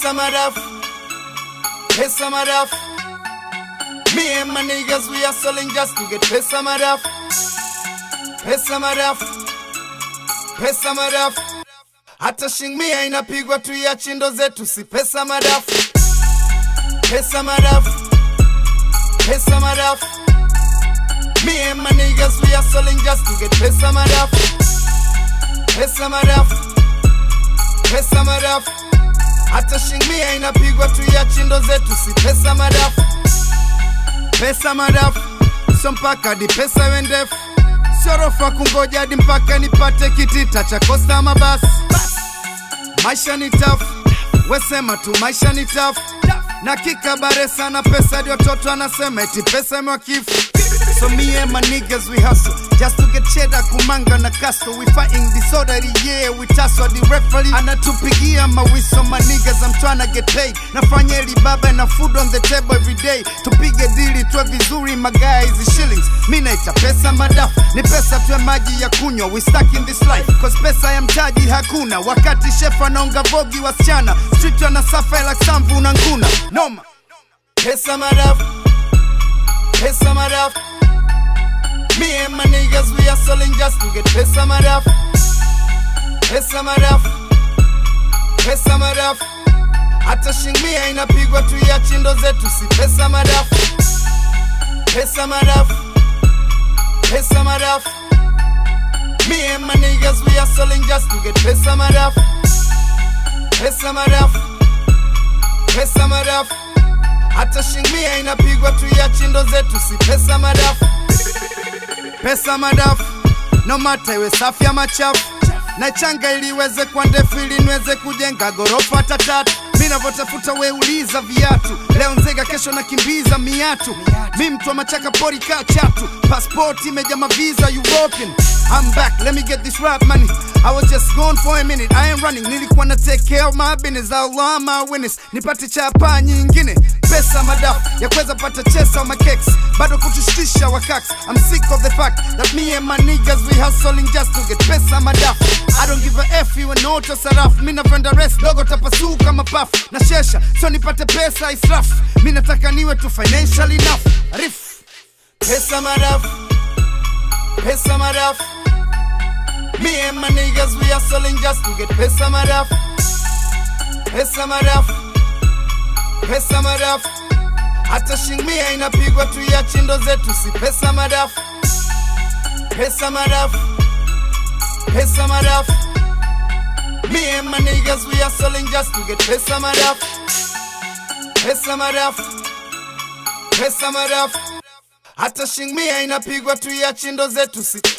pesa madafu, pesa madafu. Me and my niggas, we are selling just to get pesa madafu, pesa madafu, pesa madafu. Hata shingmia inapigwa tu ya chindo zetu, si pesa madafu, pesa madafu, pesa madafu. Me and my niggas, we are selling just to get pesa madafu, pesa madafu, pesa madafu. Hata shingmia inapigwa tu ya chindo zetu, si pesa madafu, pesa madafu. So mpaka hadi pesa iwe ndefu, sio rofa kungoja hadi mpaka nipate kitita cha kosta mabasi. Maisha ni tafu, wesema tu maisha ni tafu na kikabare sana pesa hadi watoto anasema eti pesa imewakifu So me and my niggas we hustle just to get cheddar kumanga na castle we fighting disorderly yeah we tussle the referee anatupigia mawiso my niggas I'm trying to get paid nafanya eli baba na food on the table every day tupige dili tuwe vizuri magaa hizi shillings mi naita pesa madafu ni pesa tuwe maji ya kunywa we stuck in this life cause pesa ya mtaji hakuna wakati chef anaonga bogi wasichana street wanasafa like samvu na nguna noma pesa madafu pesa madafu Me and my niggas, we are selling just to get pesa madafu, pesa madafu, pesa madafu. Hata shingmia inapigwa tu ya chindo zetu, si pesa madafu, pesa madafu, pesa madafu. Me and my niggas, we are selling just to get pesa madafu, pesa madafu, pesa madafu. Hata shingmia inapigwa tu ya chindo zetu, si pesa madafu pesa madafu no mata iwe safi ama chafu na changa ili iweze kwa ndefu ili niweze kujenga gorofa hata tatu mi navyotafuta weuliza viatu leo nzega kesho nakimbiza miatu mi mtu wa machaka pori kaa chatu paspoti imeja maviza european I'm back, let me get this rap money. I was just gone for a minute, I ain't running. Nilikuwa na take care of my business, Allah my witness. Nipate chapa nyingine, pesa madafu ya kuweza pata chesa au makeks, bado kutushtisha wakaks. I'm sick of the fact that me and my niggas we hustling just to get pesa madafu. I don't give a F you and auto sarafu. Mi napenda rest dogo tapasuka mapafu na shesha, so nipate pesa israfu. Mi nataka niwe tu financial enough. Rif pesa madafu, pesa madafu. Me and my niggas, we are selling just to get pesa madafu, pesa madafu, pesa madafu. Hata shingmia inapigwa tu ya chindo zetu, si pesa madafu, pesa madafu, pesa madafu. Me and my niggas, we are selling just to get pesa madafu, pesa madafu, pesa madafu. Hata shingmia inapigwa tu ya chindo zetu, si